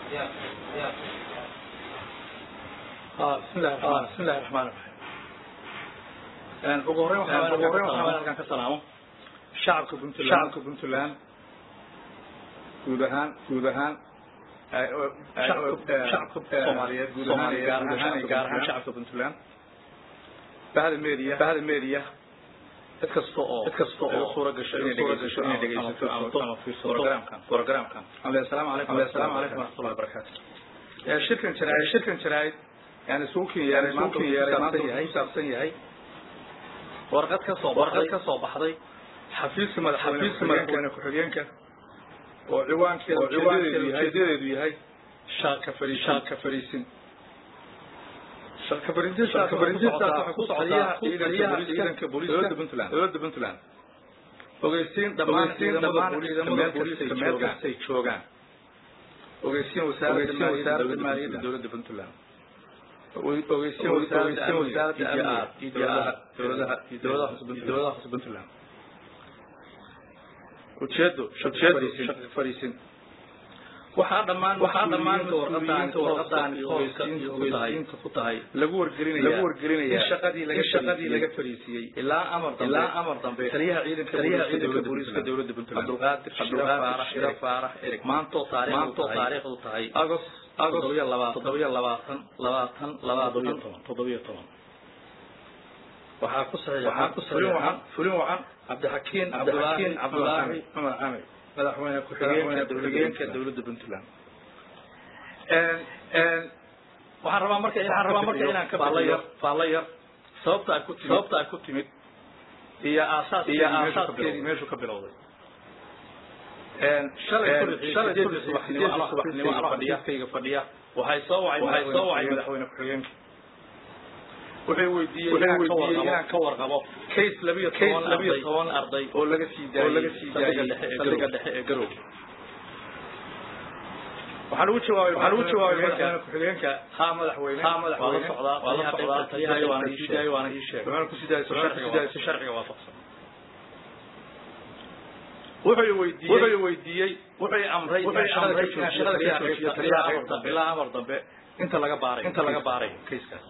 بسم الله الرحمن بسم الله الرحمن الرحيم ugu horreyn waxaan ugu horreyn waxaan halkan ka salaamo shacabka puntland shacabka puntland guud ahaan guud ahaan shacabka soomaaliyeed guud ahaan gaar ahaan gaar ahaan shacabka puntland bahda media bahda media cid kasta oo cid kasta oo suura gasho inay dhegeysato inay dhegeysato ama fiirsato programkan programkan assalaamu calaykum assalaamu calaykum waraxmatullahi wabarakaatu shirkan jaraa'id shirkan jaraa'id yani suukin yeeray suukin yeeray maanta yahay saabsan yahay warqad ka soo warqad ka soo baxday xafiiska madax xafiiska madaxweyne ku-xigeenka oo ciwaankeedu oo ciwaankeedu ujeedadeedu yahay shaaka fariisin shaaka fariisin shaaka fariisin shaaka fariisintaas waxay ku socdaa ciidanka booliiska dowladda puntland dowladda puntland ogeysiin dhammaan ciidamada booliiska meel kastay joogaan ogeysiin wasaaradda maaliyadda dowladda puntland ogeysiin wasaaradda amniga iyo dowladaha iyo dowladaha dowladaha hoose puntland ujeedo ujeedo shaqo fariisin waxaa dhammaan waxaa dhammaan warqadaanta warqadaan ogeysiinta ku tahay lagu wargelinaya lagu wargelinaya in shaqadii laga shaqadii laga fariisiyey ilaa amar dambe ilaa amar dambe taliyaha ciidanka taliyaha ciidanka booliiska dowladda puntland abdulqaadir abdulqaadir shira faarax erig maantoo taariikh maantoo taariikhdu tahay agos agos toddobiyo labaatan toddobiyo labaatan labaatan labaatan toddobiyo toban waxaa ku saxiix waxaa ku saxiix waxaan fulin waxaan cabdixakiin cabdixakiin cabdulaahi cumar camir madaxweyne ku-xigeenka ku-xigeenka dowladda puntland waxaan rabaa marka waxaan rabaa marka inaan ka faalla yar faalla yar sababta ay ku timid sababta ay ku timid iyo aasaas iyo aasaaskeedii meeshu ka bilowday shalay shalay subaxnimo subaxnimo anoo xafiiskayga fadhiya waxay soo wacay waxay soo wacay madaxweyne ku-xigeenka wuxuu weydiiyey inaan ka warqabo case labiyo toban labiyo toban arday oo laga sii daayay oo laga sii daayay saldhiga dhexe ee garow waxaan ugu jawaabay waxaan ugu jawaabay madaxweyne ku-xigeenka ha madaxweyne ha madaxweyne waa la socdaa waa la socdaa taliyaha waana ii sheegay waana ii sheegay waxaan ku sii daayay sharciga si sharciga waafaqsan wuxuu weydiiyey wuxuu weydiiyey wuxuu amray wuxuu amray inaan shaqada ka joojiyo taliyaha amar dambe ilaa amar dambe inta laga baaray inta laga baaray kayskaas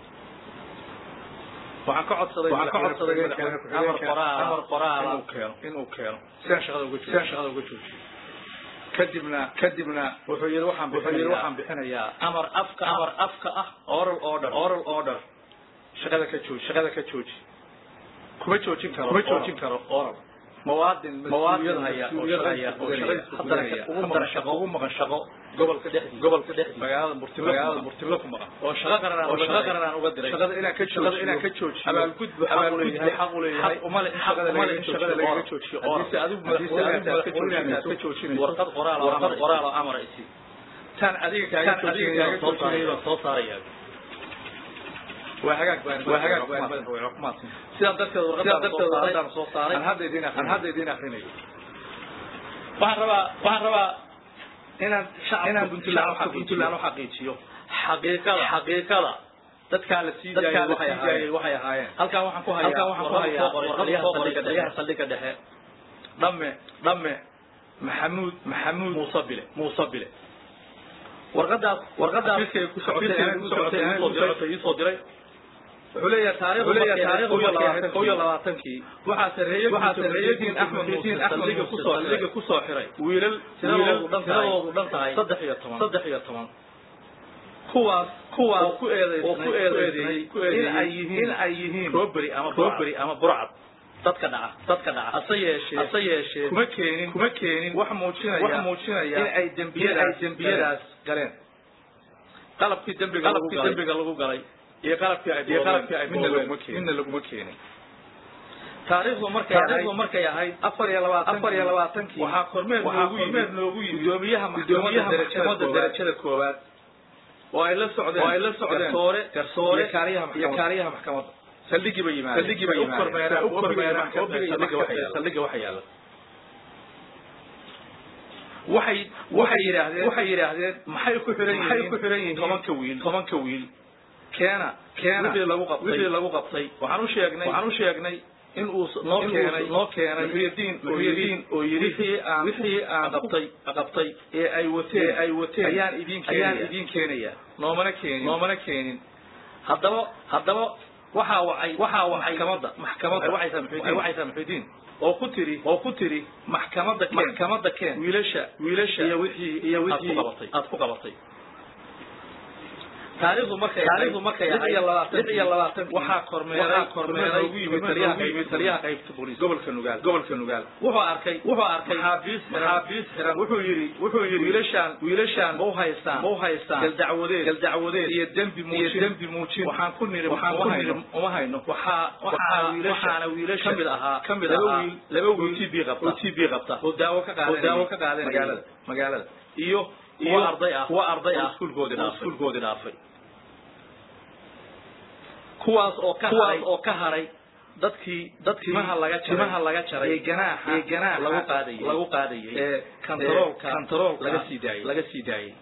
waxaan ka codsaday waxaan ka codsaday amar qoraal amar qoraal inuu keeno inuu keeno sidaan shaqada uga sidaan shaqada uga joojiyo kadibna kadibna wuxuu yidhi waxaan wuxuu yidhi waxaan bixinayaa amar afka amar afka ah oral order oral order shaqada ka jooji shaqada ka jooji kuma joojin karo kuma joojin karo oral muwaadin muwaadin haya oo shaqaya oo shaqada ugu maqan shaqo ugu maqan shaqo gobolka dhexdiisa gobolka dhexdiisa magaalada murtilo magaalada murtilo ku maqan oo shaqo qaran oo shaqo qaran aan uga diray shaqada inaan ka joojiyo shaqada inaan ka joojiyo abaal gudbu abaal gudbu xaq u leeyahay uma le shaqada laga shaqada laga joojiyo oo hadii adigu madaxweynaha ka joojinayso ka joojinayso warqad qoraal oo warqad qoraal oo amar isi tan adiga kaaga joojinayso soo saaraya soo saaraya waa hagaag baan waa hagaag baan madaxweyne waa kumaadsan sidaa darteed warqadaan soo saaray aan soo saaray aan hadda idin aan hadda idin akrinayo waxaan rabaa waxaan rabaa inaan shacabka puntland puntland u xaqiijiyo xaqiiqada xaqiiqada dadkaa la sii daayay waxay ahaayeen waxay ahaayeen halkaan waxaan ku hayaa halkaan waxaan ku hayaa warqadaha saldhiga dhexe saldhiga dhexe dhamme dhamme maxamuud maxamuud muuse bile muuse bile warqadaas warqadaas xafiiskay ku socotay ku socotay ii soo diray wuxuu leeyahay taariikhdu leeyahay taariikhdu markay kow iyo labaatankii waxaa sareeyay waxaa sareeyay diin axmed diin axmed ku soo saldhiga ku soo xiray wiilal tiradoodu dhan tahay tiradoodu dhan tahay saddex iyo toban saddex iyo toban kuwaas kuwaas oo ku eedeysay oo ku eedeysay in ay yihiin in ay yihiin robbery ama robbery ama burcad dadka dhaca dadka dhaca hase yeeshee hase yeeshee kuma keenin kuma keenin wax muujinaya wax muujinaya in ay dembiyadaas ay dembiyadaas galeen qalabkii dembiga qalabkii dembiga lagu galay iyo qalabkii ay iyo qalabkii ay midna laguma keenin midna laguma keenin taariikhdu markay taariikhdu markay ahayd afar iyo labaatan afar iyo labaatankii waxaa kormeer noogu yimid noogu yimid gudoomiyaha maxkamadda darajada darajada koowaad oo ay la socdeen oo ay la socdeen garsoore garsoore iyo kaaliyaha iyo kaaliyaha maxkamadda saldhigii bay yimaadeen saldhigii bay yimaadeen kormeera u kormeera saldhiga waxa yaala saldhiga waxa yaala waxay waxay yidhaahdeen waxay yidhaahdeen maxay ku xiran yihiin maxay ku xiran yihiin tobanka wiil tobanka wiil keena keena wixii lagu qabtay wixii lagu qabtay waxaan u sheegnay waxaan u sheegnay in uu noo keenay noo keenay muxyidiin muxyidiin oo yidhi wixii aan wixii aan qabtay qabtay ee ay wateen ay wateen ayaan idin ayaan idin keenaya noomana keenin noomana keenin haddaba haddaba waxaa wacay waxaa wacay maxkamadda maxkamadda waxaysaa muxyidiin waxaysaa muxyidiin oo ku tiri oo ku tiri maxkamadda keen maxkamadda keen wiilasha wiilasha iyo wixii iyo wixii aad ku qabatay taariikhdu markay taariikhdu markay lix iyo labaatan lix iyo labaatan waxaa kormeeray kormeeray ugu yimid taliyaha qaybta taliyaha qaybta booliis gobolka nugaal gobolka nugaal wuxuu arkay wuxuu arkay maxaabiis maxaabiis xiran wuxuu yidhi wuxuu yidhi wiilashaan wiilashaan ma u haystaan ma u haystaan galdacwadeed galdacwadeed iyo dembi muujin iyo dembi muujin waxaan ku niri waxaan ku niri uma hayno waxaa waxaa waxaana wiilasha kamid ahaa kamid ahaa laba wiil t b qabta t b qabta oo daawo ka qaadanaya oo daawo ka qaadanaya magaalada magaalada iyo iyo arday ah kuwa arday ah iskuulkoodii dhaafay iskuulkoodii dhaafay kuwaas oo ka kuwaas oo ka haray dadkii dadkii timaha laga jaray timaha laga jaray ee ganaaxa ee ganaaxa lagu qaadayay lagu qaadayay ee kantaroolka kantaroolka laga sii daayay laga sii daayay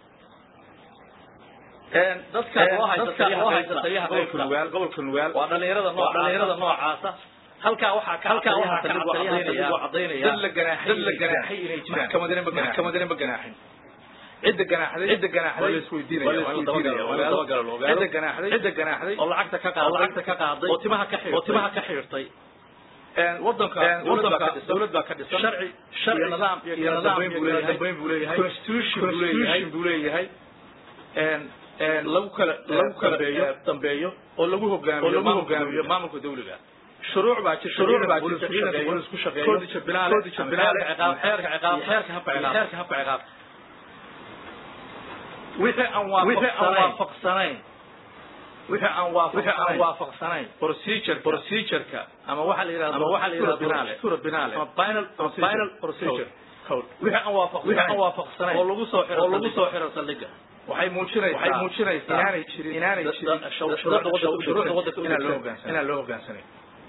een dadka loo haysta loo haysta taliyaha gobolka nugaal gobolka nugaal waa dhalinyarada nooc dhalinyarada noocaasa halkaa waxaa ka halkaa waxaa ka cadaynaya cadaynaya dad la ganaaxay dad la ganaaxay inay jiraan maxkamadina ma ganaaxin maxkamadina ma ganaaxin cidda ganaaxday cidda ganaaxday waa la isweydiinaya waa la isweydiinaya waa la dabagalo la ogaado cidda ganaaxday cidda ganaaxday oo lacagta ka qaaday oo lacagta ka qaaday oo timaha ka xirtay oo timaha ka xirtay wadanka wadanka dawlad baa ka dhisan sharci sharci nidaam iyo nidaam buu leeyahay dambeyn buu leeyahay constitution buu leeyahay buu leeyahay lagu kala lagu kala dambeeyo oo lagu hogaamiyo lagu hogaamiyo maamulka dawliga shuruuc baa jirta shuruuc baa jirta ciidanka booliis ku shaqeeyo koodija binaale koodija binaale ciqaab xeerka ciqaab xeerka habka ciqaab xeerka habka ciqaab wixii aan waafaqsanayn wixii aan waafaqsanayn waafaqsanayn procedure procedureka ama waxa la yidhahdo ama waxa la yidhahdo binaale sura binaale ama final final procedure wixii aan waafaq wixii aan waafaqsanayn oo lagu soo xiro oo lagu soo xiro saldhiga waxay muujinaysaa waxay muujinaysaa inaanay jirin inaanay jirin shuruucda waddanka inaan loo hoggaansanay inaan loo hoggaansanay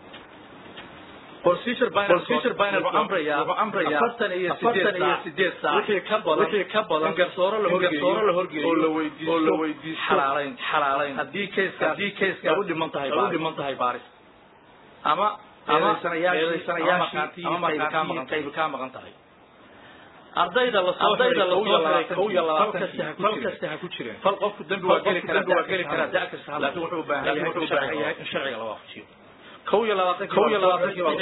procedure binary procedure binary wuxuu amraya wuxuu amraya afartan iyo sideed iyo sideed saac wixii ka badan wixii ka badan garsooro la horgeeyo garsooro la horgeeyo oo la weydiisto oo la weydiisto xalaalayn xalaalayn haddii case haddii case u dhiman tahay u dhiman tahay baaris ama ama sanayaashii ama markaantii qayb ka maqan tahay ardayda la soo ardayda la soo xiray kow iyo labaatan fal kasta ha ku jireen fal qofku dambi waa geli karaa waa geli karaa da kasta laakiin wuxuu u baahan yahay wuxuu u baahan yahay in sharciga la waafajiyo kow iyo labaatan kow iyo labaatankii waa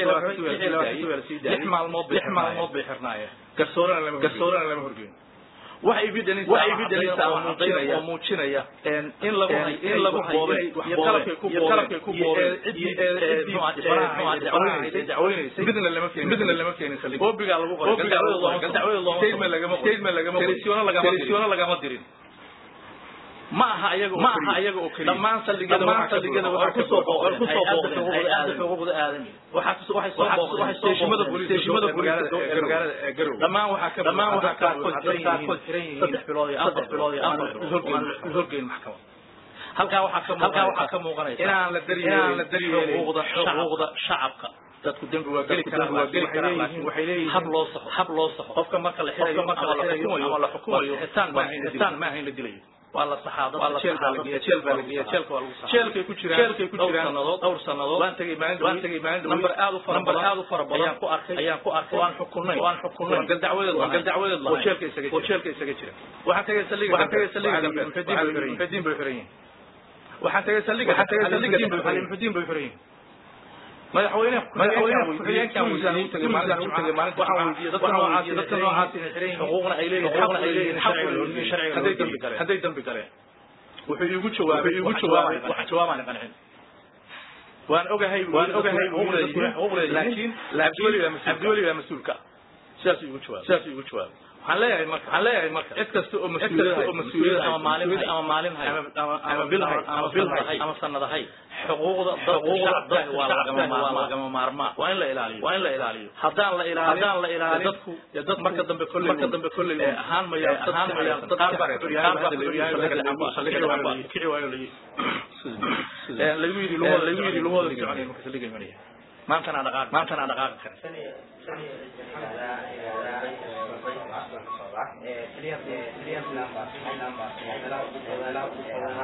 lix maalmood lix maalmood bay xirnaayeen garsoorana lama garsoorana lama horgeyn waxa evidence waxa evidence oo muujinaya oo muujinaya in lagu in lagu boobay iyo qalabkay ku boobay qalabkay ku boobay cidii dacweynaysay midna lama keenin midna lama keenin saldhig oobiga lagu qoray dacwada loo dacwada loo statement lagama statement lagama telefisyoona lagama telefisyoona lagama dirin ma aha ayaga ma aha ayaga oo kaliya dhammaan saldhigyada dhammaan saldhigyada waxay ku soo booqdeen ku soo booqdeen hay'adda xuquuqda aadamiga waxaa ku waxay soo booqdeen steeshimada booliiska steeshimada booliiska ee magaalada ee garow dhammaan waxaa ka dhammaan waxaa ka qaarkood xiran yihiin saddex bilood iyo afar bilood iyo afar bilood horgeyn maxkamad halkaa waxaa ka halkaa waxaa ka muuqanaysa inaan la daryeelin inaan la daryeelin xuquuqda xuquuqda shacabka dadku dembi waa geli karaan waa geli karaan laakiin waxay leeyihiin hab loo saxo hab loo saxo qofka marka la xirayo marka la xirayo ama la xukumayo xitaan ma ahayn xitaan ma ahayn la dilayo waa la saxaa dad jeel baa la geeya jeel baa la geeya jeelka waa lagu saxaa jeelkay ku jiraan jeelkay ku jiraan sanadood dhowr sanadood waan tagay maalin waan tagay maalin number aad u fara badan aad u fara badan ayaan ku arkay ayaan ku arkay waan xukunay waan xukunay gal dacwadeed waan gal dacwadeed oo jeelka isaga jira oo jeelka isaga jira waxaan tagay saldhiga waxaan tagay saldhiga muxudiin bay xiran yihiin waxaan tagay saldhiga waxaan tagay saldhiga muxudiin bay xiran yihiin madaxweyne madaxweyne ku-xigeenkan wasaaradda u tagay maalinta u tagay maalinta waxaan weydiiyey dadka noocaas dadka noocaas inay xiran yihiin xuquuqna ay leeyihiin xuquuqna ay leeyihiin sharciga loo dhigay sharciga hadday dambi galeen hadday dambi galeen wuxuu iigu jawaabay iigu jawaabay wax jawaabaan qancin waan ogahay waan ogahay xuquuqda laakiin abdiweli baa mas abdiweli baa mas-uulka sidaas iigu jawaabay sidaas iigu jawaabay waxaan leeyahay marka waxaan leeyahay marka cid kasta oo mas-uuliyad oo mas-uuliyad ama maalin ama maalin hay ama bil hay ama bil hay ama sanad hay xuquuqda xuquuqda dadka waa lagama waa lagama maarmaa waa in la ilaaliyo waa in la ilaaliyo haddaan la ilaaliyo haddaan la ilaaliyo dadku ya dad marka dambe kolley marka dambe kolley ahaan maya ahaan maya dad qaar baa qaar baa kici waayo la lagu yidhi lagu yidhi lumooda soconay marka saldhiga imanaya maantana dhaqaaq maantana dhaqaaqi kara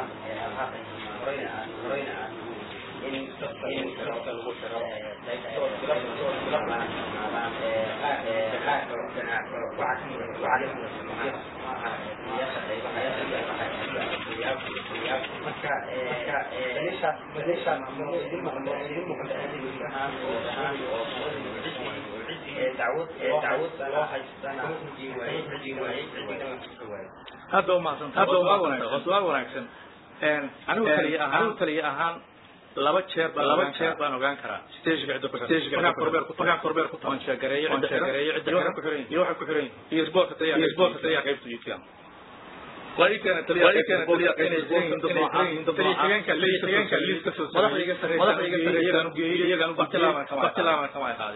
in hadda umahadsantahay hadda waa wanaagsan waa su'aal wanaagsan anigu taliye ahaan anigu taliye ahaan laba jeer baan laba jeer baan ogaan karaa stageka cidda ku stageka cidda korbeer ku tagaa korbeer ku tagan sheegareeyo cidda sheegareeyo cidda kale ku xiran iyo waxa ku xiran iyo isboorka taliya iyo isboorka taliya qaybta jiifkan وأيكنا تلي وأيكنا تلي تليجينك ليجينك ليس كسر مدح يجي سريع مدح يجي سريع يجانو جي يجانو بكلام كما بكلام كما يقال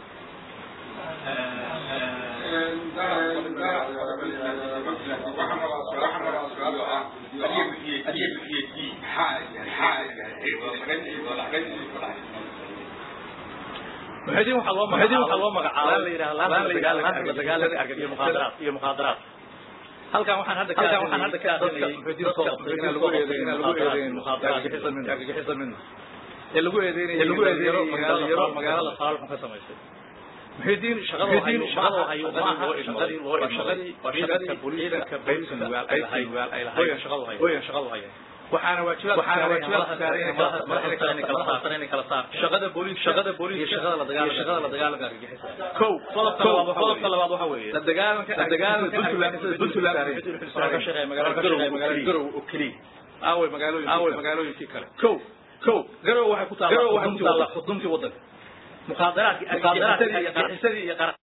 محيدين waxaa loo magacaabay waxaa loo magacaabay la yiraahdo laan la yiraahdo laan dagaalada argag iyo muqaadaraad iyo muqaadaraad halkan waxaan hadda halkan waxaan hadda ka aqrinayay muxuudiin soo qabtay in lagu eedeeyo in lagu eedeeyo muqaadaraad argagixisa min argagixisa min ee lagu eedeeyo lagu eedeeyo magaalada magaalada saalxun ka samaysay muxuudiin shaqada muxuudiin shaqada hayo ma aha shaqadii loo shaqadii shaqadii booliiska booliiska nugaal ay lahayd nugaal ay lahayd shaqadu hayo hooyan shaqadu hayo waxaana waajibaad waxaana waajibaad saaran in madaxda in kala saar in kala saar shaqada booliis shaqada booliis iyo shaqada la dagaalanka shaqada la dagaalanka argagixisa kow qodobka labaad waxa weeye qodobka labaad waxa weeye la dagaalanka la dagaalanka Puntland Puntland ka shaqeeya magaalada Garowe magaalada Garowe oo kaliya aaway magaalooyin aaway magaalooyinkii kale kow kow Garowe waxay ku taallaa Garowe waxay ku taallaa xuduntii wadanka muqaadaraadkii argagixisadii iyo